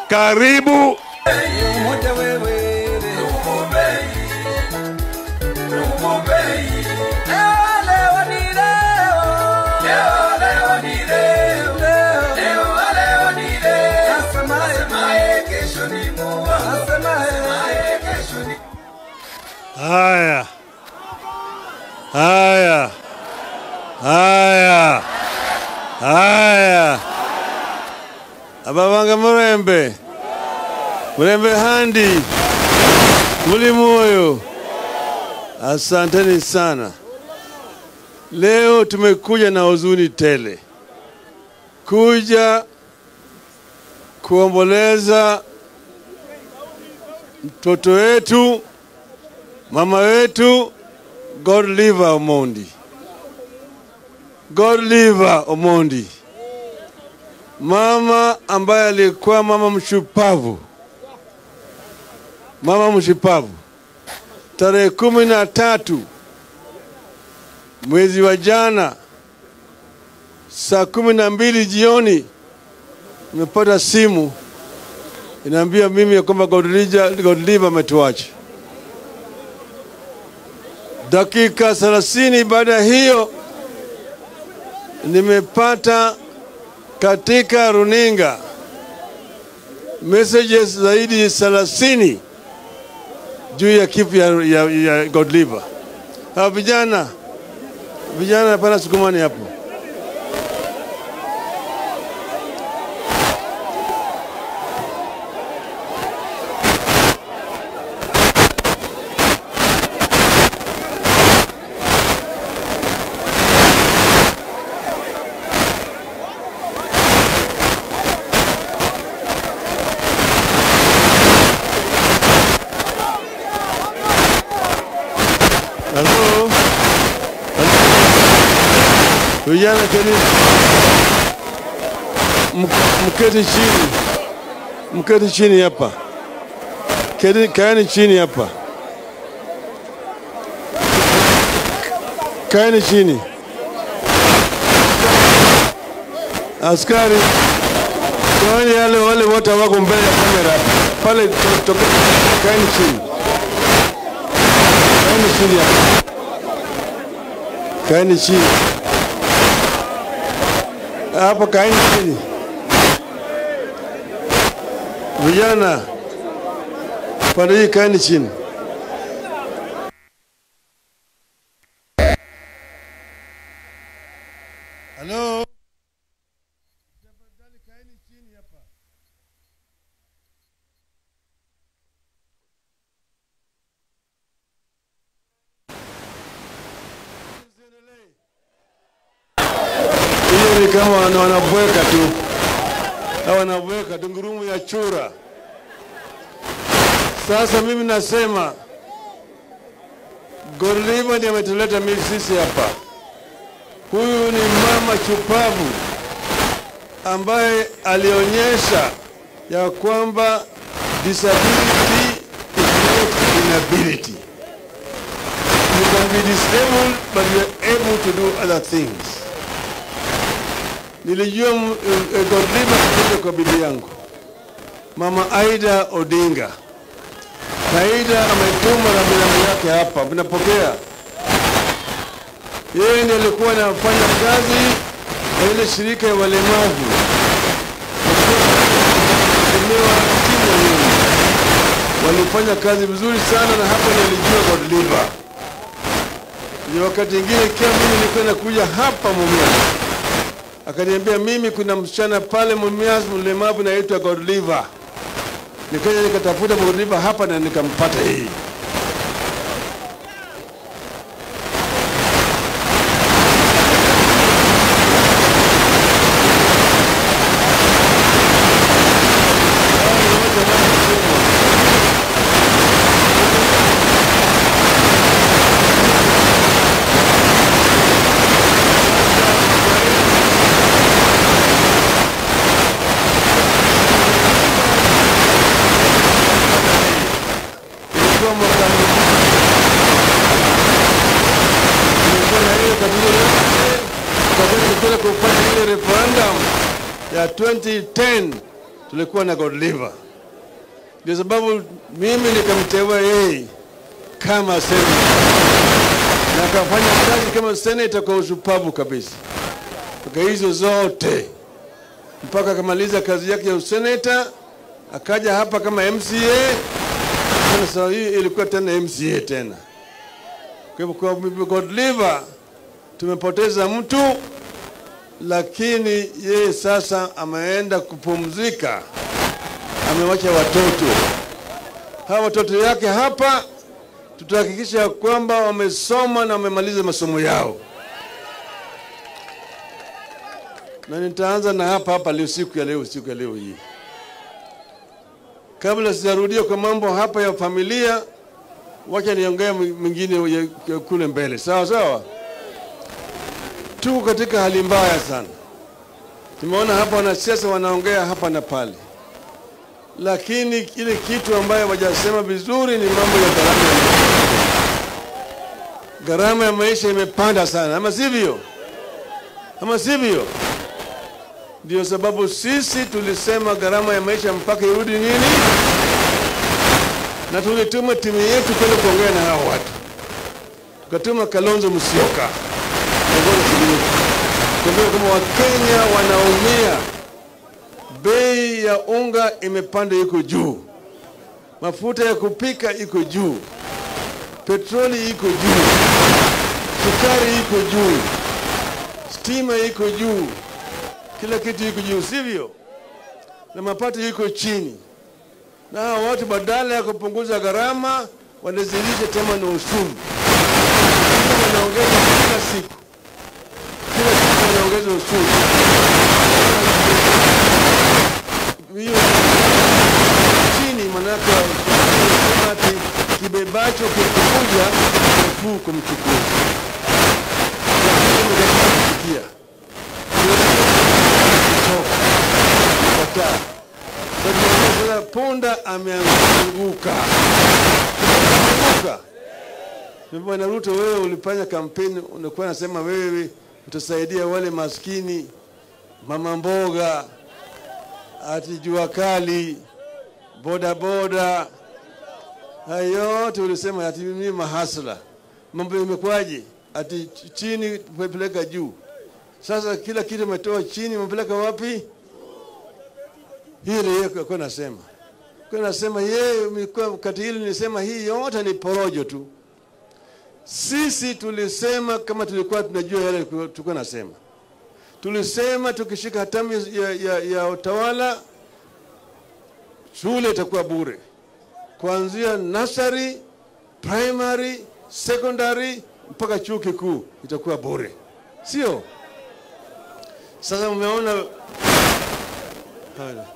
Karibu. Haya, haya, haya, haya. Ababanga Murembe, Murembe Handi, muli moyo, asanteni sana. Leo tumekuja na huzuni tele, kuja kuomboleza mtoto wetu mama wetu Godliver Omondi, Godliver Omondi, mama ambaye alikuwa mama mshupavu, mama mshupavu. Tarehe kumi na tatu mwezi wa jana saa kumi na mbili jioni nimepata simu inaambia mimi ya kwamba Godliver Godliver ametuacha. Dakika thelathini baada ya hiyo nimepata katika runinga messages zaidi ya thelathini juu ya kifo ya, ya, ya Godliver. Hawa vijana vijana, hapana sukumani hapo. Halo? Vijana keni Mk- mketi chini, mketi chini hapa, Keti- kaeni chini hapa, kaeni chini. Askari, toeni yale wale wote wako mbele ya kamera pale, to- toke- kaeni chini, kaeni chini hapa, kaeni chini hapa, kaeni chini. Vijana pande hii, kaeni chini. Halo? Tafadhali kaeni chini hapa. Hiyo ni kama wana- wanabweka tu, Hawa wanabweka tu, ngurumu ya chura. Sasa mimi nasema Godliver ndiye ametuleta mimi sisi hapa. Huyu ni mama chupavu ambaye alionyesha ya kwamba disability is not inability. You can be disabled but you are able to do other things. Nilijua m- eh, Godliver kutoka kwa bibi yangu Mama Aida Odinga. Na Aida ametuma na binamu yake hapa, mnapokea? Yeye ndiye alikuwa anafanya kazi na ile shirika ya walemavu emewa timu nyingi, walifanya kazi vizuri sana, na hapo nilijua Godliver. Ni wakati ingine ikiwa mimi nilikuwa nakuja hapa Mumias, akaniambia mimi, kuna msichana pale Mumias mlemavu naitwa Godliver. Nikaja nikatafuta Godliver hapa na nikampata hii. Ilikuwa mwaka ilikuwa na hiyo tatizo lote, wakati tulikwenda kufanya ile referendum ya 2010 tulikuwa na Godliver. Ndio sababu mimi nikamteua yeye kama senator na akafanya kazi kama senator kwa ushupavu kabisa mpaka hizo zote mpaka akamaliza kazi yake ya useneta, akaja hapa kama MCA. Sasa hii ilikuwa tena MCA tena. Kwa hivyo kwa Bibi Godliver tumepoteza mtu, lakini yeye sasa ameenda kupumzika, amewacha watoto. Hawa watoto yake hapa tutahakikisha kwamba wamesoma na wamemaliza masomo yao, na nitaanza na hapa hapa leo, siku ya leo, siku ya leo hii. Kabla sijarudia kwa mambo hapa ya familia, wacha niongea mengine ya- ya kule mbele, sawa sawa. Tuko katika hali mbaya sana. Tumeona hapa wanasiasa wanaongea hapa na pale, lakini ile kitu ambayo wajasema vizuri ni mambo ya gharama ya maisha. Gharama ya maisha imepanda sana, ama sivyo? Ama sivyo? Ndio sababu sisi tulisema gharama ya maisha mpaka irudi nini, na tulituma timu yetu kwenda kuongea na hao watu, tukatuma Kalonzo Musyoka kuongoza timu yetu, kuambia kama Wakenya wanaumia, bei ya unga imepanda, iko juu, mafuta ya kupika iko juu, petroli iko juu, sukari iko juu, stima iko juu, kila kitu iko juu, sivyo? Na mapato iko chini, na hawa watu badala ya kupunguza gharama wanazidisha tena na ushuru, wanaongeza kila siku, kila siku wanaongeza ushuru. Hiyo chini, manake wanasema ati kibebacho kikikuja nafuu kumchukua, lakini kusikia kukataa. Sasa punda ameanguka, ameanguka. Bwana Ruto, wewe ulifanya kampeni, unakuwa nasema wewe utasaidia wale maskini, mama mboga, ati jua kali, boda boda, hayo yote ulisema ati mimi mahasla. Mambo imekwaje? Ati chini peleka juu. Sasa kila kitu umetoa chini, umepeleka wapi? Hili yeye kwa nasema kwa nasema yeye mlikuwa wakati hili nilisema hii yote ni porojo tu. Sisi tulisema kama tulikuwa tunajua yale tulikuwa nasema, tulisema tukishika hatamu ya, ya, ya utawala shule itakuwa bure kuanzia nursery, primary, secondary mpaka chuo kikuu itakuwa bure, sio? Sasa umeona haya.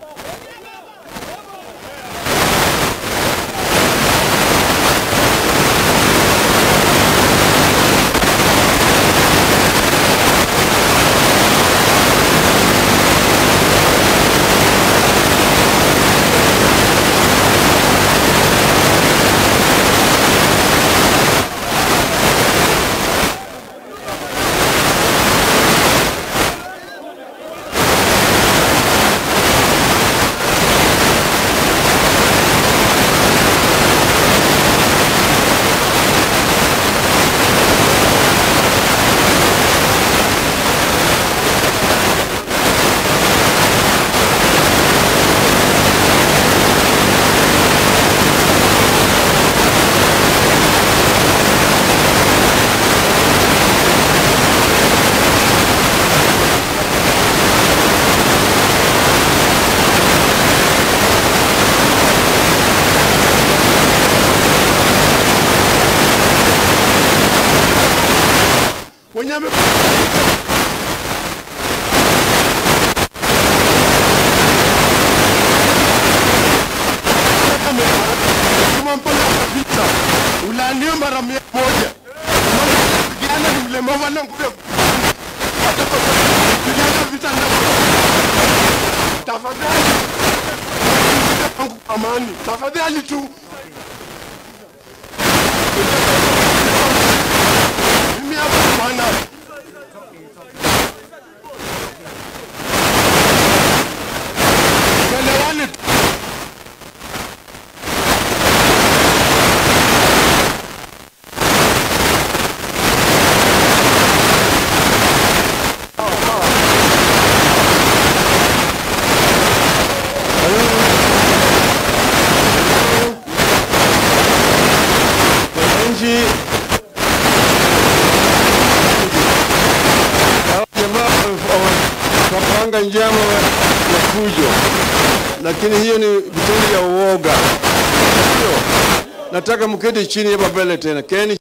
wenye ame- Kama mpaka kabisa ulaaniwe mara mia moja kijana ni mlemavu ana nguvu ya watoto kijana vita ndogo tafadhali wangu amani tafadhali tu mimi hapa bwana tuelewane njama ya fujo, lakini hiyo ni vitendo vya uoga. Hiyo nataka mketi chini hapa mbele tena, keni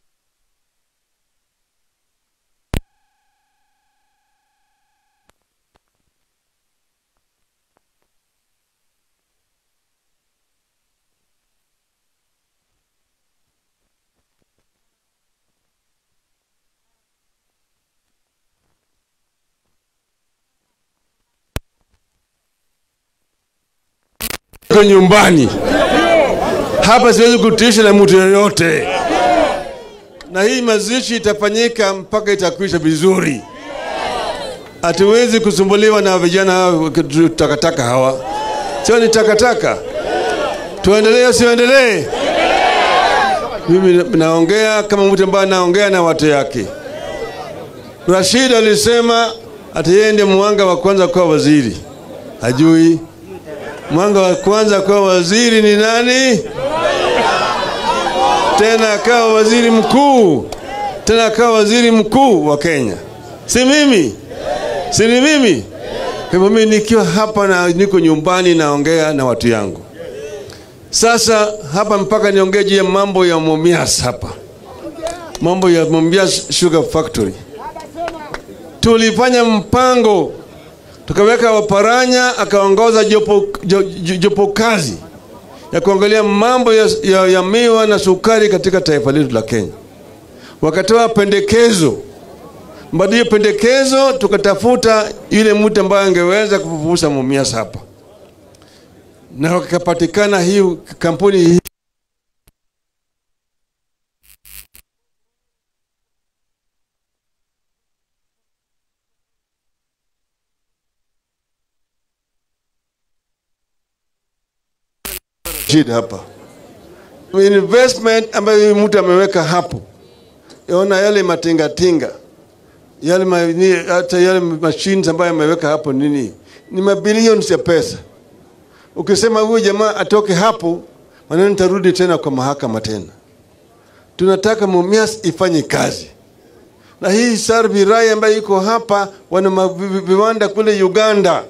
Niko nyumbani hapa, siwezi kutisha na mtu yoyote, na hii mazishi itafanyika mpaka itakwisha vizuri. Hatuwezi kusumbuliwa na vijana hawa takataka hawa, sio ni takataka. Tuendelee usiendelee? Mimi naongea kama mtu ambaye anaongea na watu yake. Rashid alisema ati yeye ndiye mwanga wa kwanza kuwa waziri, hajui mwanga wa kwanza kuwa waziri ni nani? Tena akawa waziri mkuu, tena akawa waziri mkuu wa Kenya, si mimi, si ni mimi? Kwa hivyo mimi nikiwa hapa na niko nyumbani naongea na watu yangu. Sasa hapa mpaka niongee juu ya mambo ya Mumias hapa, mambo ya Mumias Sugar Factory. Tulifanya mpango tukaweka Waparanya akaongoza jopo, jo- jo- jopo kazi ya kuangalia mambo ya, ya, ya miwa na sukari katika taifa letu la Kenya. Wakatoa pendekezo, baada ya pendekezo tukatafuta yule mtu ambaye angeweza kufufusha Mumias hapa, na wakapatikana hii kampuni hii shida hapa investment ambayo huyu mtu ameweka hapo, ona yale matingatinga yale ma, ni, hata yale machines ambayo ameweka hapo nini, ni mabilioni ya pesa. Ukisema huyu jamaa atoke hapo, maneno nitarudi tena kwa mahakama tena. Tunataka Mumias ifanye kazi na hii Sarvi Rai ambayo iko hapa, wana ma- vi- vi- viwanda kule Uganda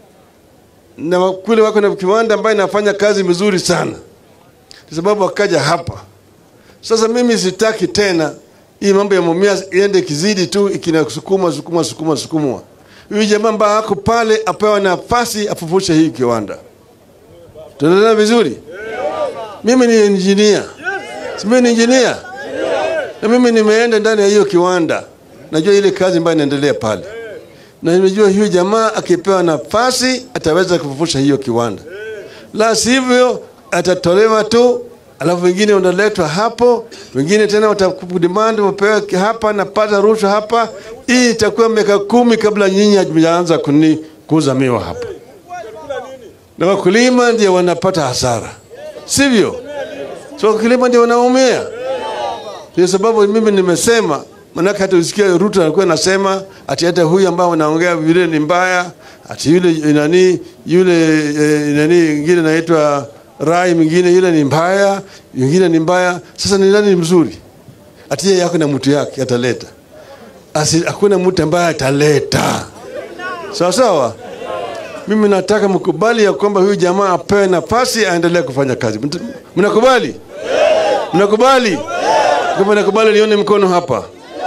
na wa- kule wako na kiwanda ambayo inafanya kazi vizuri sana, kwa sababu wakaja hapa. Sasa mimi sitaki tena hii mambo ya Mumias iende kizidi tu ikinasukuma sukuma sukuma sukumwa. Huyu jamaa ambaye ako pale apewa nafasi afufushe hii kiwanda. Tunaelewana vizuri? Mimi ni engineer. Si mimi ni engineer? Na mimi nimeenda ndani ya hiyo kiwanda. Najua ile kazi ambayo inaendelea pale na nimejua huyu jamaa akipewa nafasi ataweza kufufusha hiyo kiwanda, la sivyo atatolewa tu, alafu wengine wanaletwa hapo, wengine tena watakudemand wapewe hapa na pata rushwa hapa. Hii itakuwa miaka kumi kabla nyinyi hajaanza kuni kuuza miwa hapa, na wakulima ndio wanapata hasara, sivyo? So wakulima ndio wanaumia. Ndio sababu mimi nimesema, manake hata usikia Ruto alikuwa anasema ati hata huyu ambao wanaongea vile ni mbaya, ati yule nani yule eh, nani ingine naitwa Rai mwingine yule ni mbaya, mwingine ni mbaya. Sasa ni nani ni mzuri? Ati yeye yako na mtu yake ataleta, asi hakuna mtu ambaye ataleta. Sawa sawa. Mimi nataka mkubali ya kwamba huyu jamaa apewe nafasi aendelee kufanya kazi. Mta- Mnakubali? Mnakubali? Kama nakubali nione mkono hapa.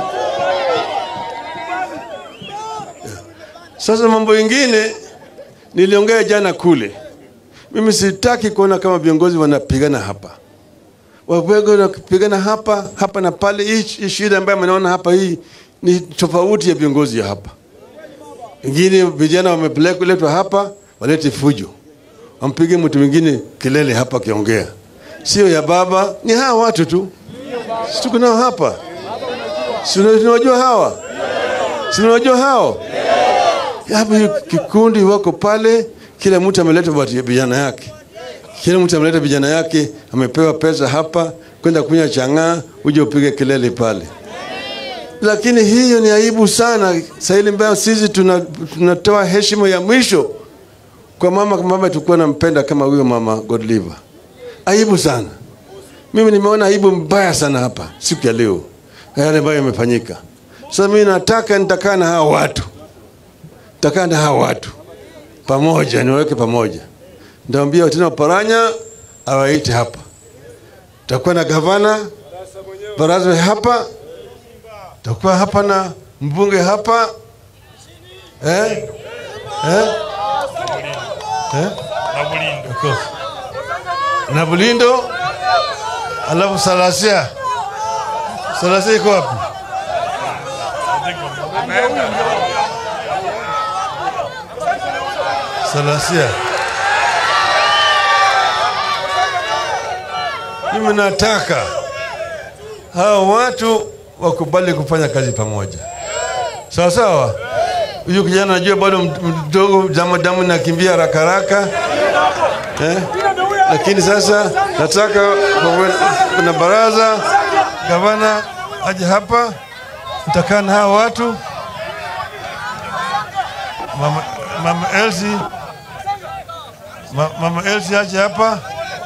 Sasa mambo mengine niliongea jana kule. Mimi sitaki kuona kama viongozi wanapigana hapa. Wapego wanapigana hapa hapa na pale. Hii hii shida ambayo mnaona hapa hii ni tofauti ya viongozi ya hapa. Wengine vijana wamepelekwa hapa walete fujo, wampige mtu mwingine kelele hapa akiongea, sio ya baba, ni hawa watu tu, si tuko nao hapa, si una- tunawajua hawa, si tunawajua hao hapa. Hiyo kikundi wako pale, kila mtu ameleta watu- vijana yake, kila mtu ameleta vijana yake, amepewa pesa hapa kwenda kunywa chang'aa, uje upige kelele pale lakini hiyo ni aibu sana sahili ambayo sisi tuna- tunatoa heshima ya mwisho kwa mama mama tulikuwa nampenda kama huyo mama Godliver. Aibu sana. Mimi nimeona aibu mbaya sana hapa siku ya leo, yale ambayo yamefanyika. Sasa mimi nataka nitakaa na hawa watu, nitakaa na hawa watu pamoja, niwaweke pamoja. Nitaambia tena Paranya awaite hapa, tutakuwa na gavana baraza hapa, tutakuwa hapa na mbunge hapa eh? Eh? Eh? Of course. na Bulindo, alafu Salasia. Salasia iko wapi? Salasia. Mimi nataka hao watu wakubali kufanya kazi pamoja, sawa sawa. Huyu kijana najua bado mdogo, damu damu nakimbia haraka haraka eh? Lakini sasa nataka kuna baraza, gavana aje hapa, nitakaa na hao watu, mama, mama Elsie Ma, mama Elsie aje hapa,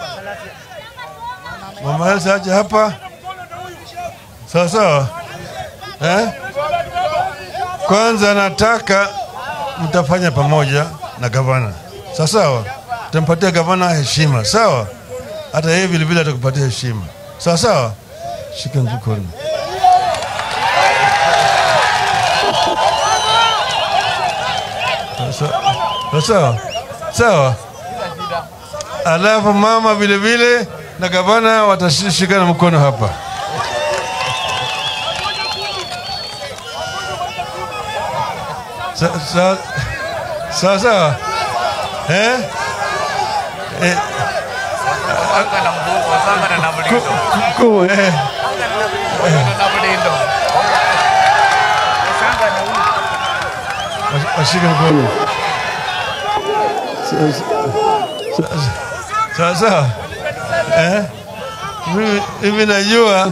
mama Elsie aje hapa, sawa sawa eh? Kwanza nataka mtafanya pamoja na gavana, sawa sawa. Tampatia gavana heshima, sawa. Hata yeye vile vile atakupatia heshima, sawa sawa. Shika mkono. Sawa sawa sawa. Alafu mama vile vile na gavana watashikana mkono hapa. Sawa sawa sawa, eh? Eh, ku- eh, wash- washike mkono. Sawa- sawa- Sawa sawa, eh? Mimi- Mimi najua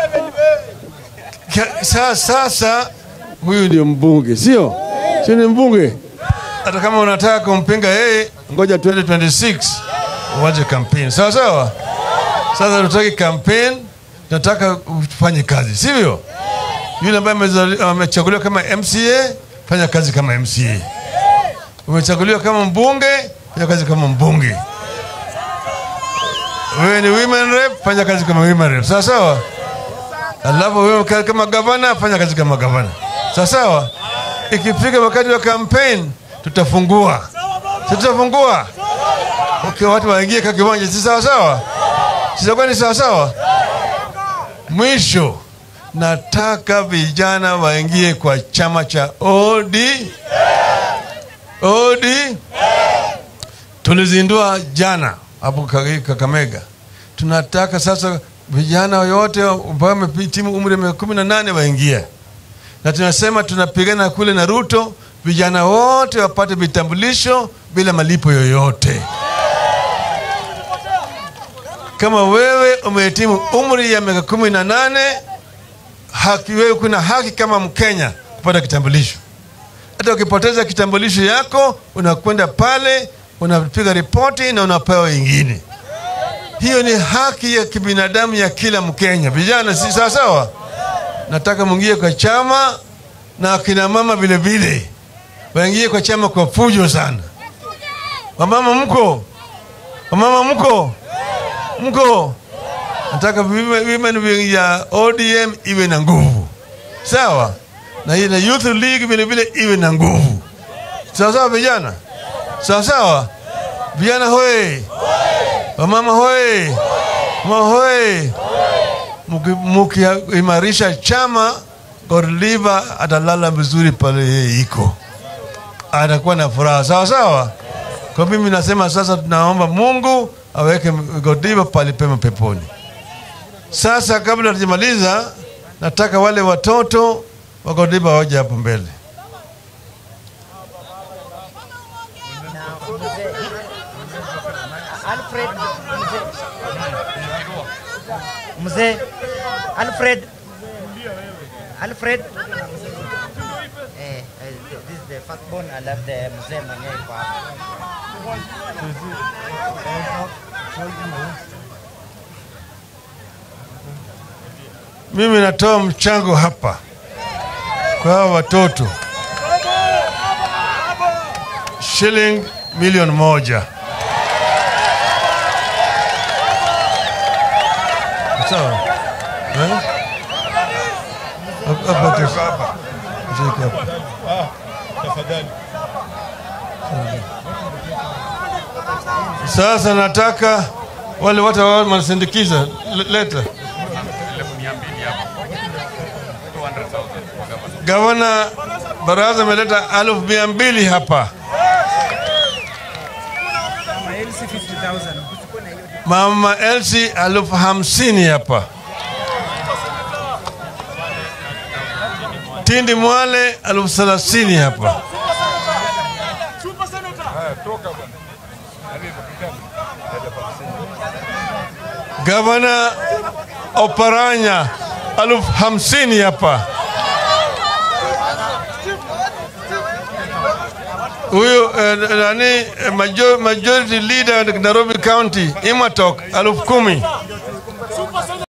Ka- sa- sasa huyu ndio mbunge, sio sio? Ni mbunge. Hata kama unataka kumpinga yeye, ngoja 2026 uanze kampeni, sawa sawa. Sasa tutaki kampeni, tunataka ufanye kazi, sivyo? Yule ambaye amezali- amechaguliwa kama MCA, fanya kazi kama MCA. Umechaguliwa kama mbunge, fanya kazi kama mbunge. Wewe ni women rep, fanya kazi kama women rep, sawa sawa. Alafu wewe ka- kama gavana fanya kazi kama gavana, sawa sawa. Ikifika wakati wa campaign tutafungua, si tutafungua okay, watu waingie kwa kiwanja, si sawa sawa? Sitakuwa ni sawa sawa. Mwisho nataka vijana waingie kwa chama cha OD OD tulizindua jana hapo Kage- Kakamega. Tunataka sasa vijana wote ambao wamehitimu umri wa miaka kumi na nane waingie, na tunasema tunapigana kule na Ruto, vijana wote wapate vitambulisho bila malipo yoyote. Kama wewe umehitimu umri ya miaka kumi na nane haki, wewe kuna haki kama Mkenya kupata kitambulisho. Hata ukipoteza kitambulisho yako unakwenda pale unapiga ripoti na unapewa ingine. Hiyo ni haki ya kibinadamu ya kila Mkenya. Vijana, si sawa sawa? Nataka mwingie kwa chama na akina mama vile vile waingie kwa chama kwa fujo sana. Wamama mko, wamama mko, mko. Nataka women women wing ya ODM iwe na nguvu, sawa, na hii na Youth League vile vile iwe na nguvu, sawa sawa, vijana, sawa sawa, vijana hoye, wamama hoye, mama hoye. Muki- Mukiimarisha chama, Godliver atalala vizuri pale yeye iko, atakuwa na furaha, sawa sawa. Kwa mimi nasema sasa, tunaomba Mungu aweke Godliver pale pema peponi. Sasa kabla hatujamaliza, nataka wale watoto wa Godliver waje hapo mbele. Alfred mzee mzee Alfred Alfred eh, eh, this is the first born alafu the mzee mwenyewe yuko hapa. Mimi natoa mchango hapa kwa hawa watoto. shilingi milioni moja. Sawa. Eh? Hapa- hapa tu. Shika hapa. Sasa nataka wale watu ambao wanasindikiza le- leta gavana baraza ameleta elfu mia mbili hapa. Mama Elsi elfu hamsini hapa. Tindi Mwale elfu thelathini hapa. Gavana Oparanya elfu hamsini hapa. Huyu eh, nani eh, major, majority leader Nairobi County Imatok elfu kumi.